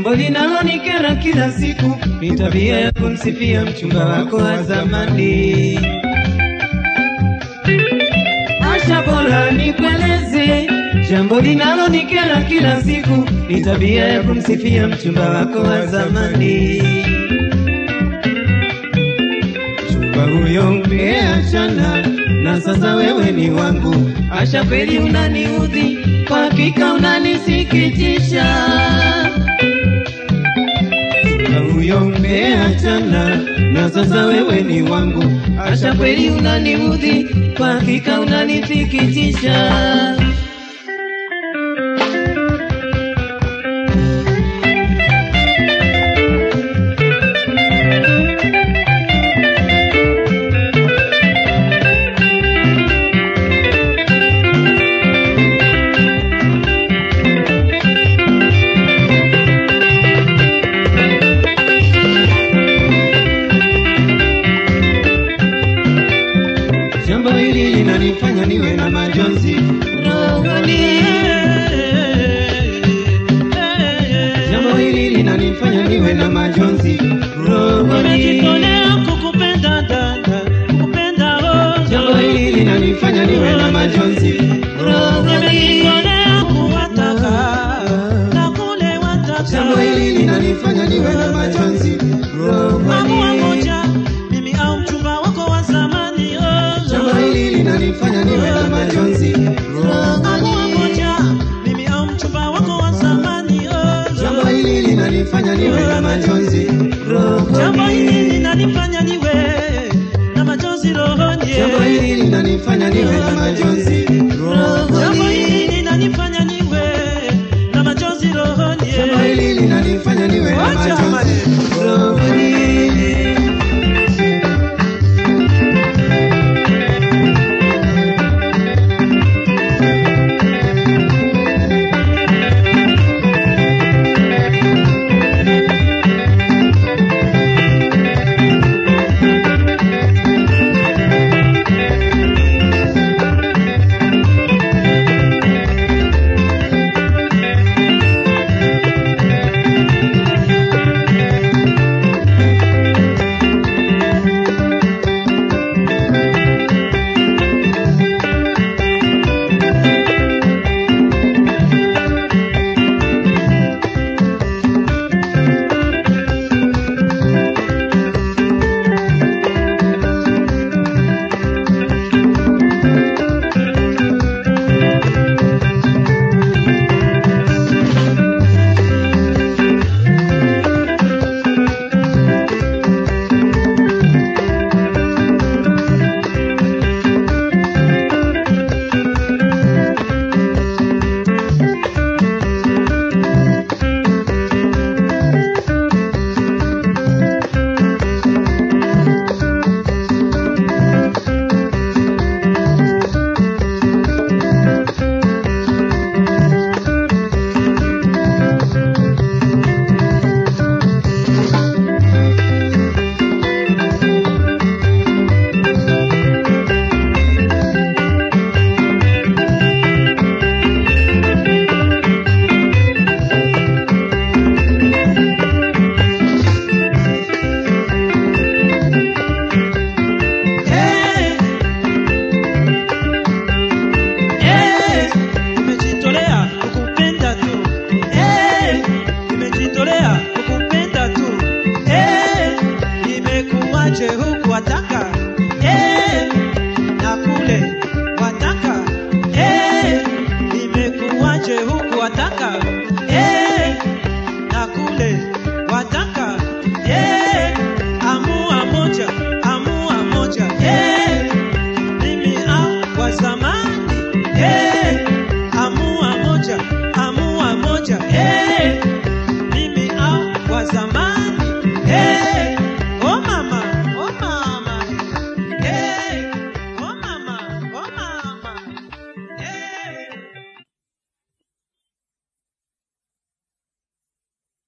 Jambo linalonikera kila siku ni tabia ya kumsifia mchumba wako wa zamani. Asha, bora nikueleze, jambo linalonikera kila siku ni tabia ya kumsifia mchumba wako wa zamani. Mchumba huyo umeachana na sasa wewe ni wangu. Asha, kweli unaniudhi, kwa hakika unanisikitisha. Mchumba huyo umeachana na sasa wewe ni wangu. Asha, kweli unaniudhi, kwa hakika unanisikitisha. Jambo hili linanifanya niwe na majonzi rohoni. Jambo hili linanifanya niwe na majonzi rohoni. Nimejitolea kukupenda dada, kukupenda oh. Jambo hili linanifanya niwe na majonzi rohoni. Nimejitolea kuwataka na kule wataka. Jambo hili linanifanya niwe na majonzi Mamua rohoni. moja, mimi au mchumba wako wa zamani oh. Jambo hili linanifanya niwe na majonzi Mamua rohoni. moja, mimi au mchumba wako wa zamani oh. Jambo hili linanifanya niwe na majonzi Jambo hili rohoni. linanifanya niwe